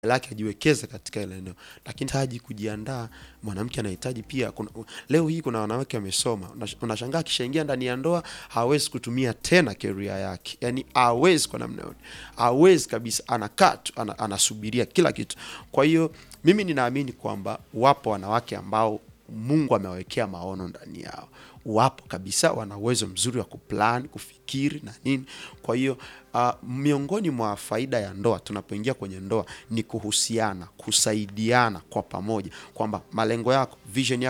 lake ajiwekeze katika ile eneo, lakini hitaji kujiandaa. Mwanamke anahitaji pia kuna, leo hii kuna wanawake wamesoma, unash- unashangaa akishaingia ndani ya ndoa hawezi kutumia tena career yake, yani hawezi kwa namna yote, hawezi kabisa, anakaa tu ana, anasubiria kila kitu. Kwa hiyo mimi ninaamini kwamba wapo wanawake ambao Mungu amewawekea maono ndani yao, wapo kabisa, wana uwezo mzuri wa kuplan, kufikiri na nini. Kwa hiyo uh, miongoni mwa faida ya ndoa tunapoingia kwenye ndoa ni kuhusiana, kusaidiana kwa pamoja, kwamba malengo yako, vision yako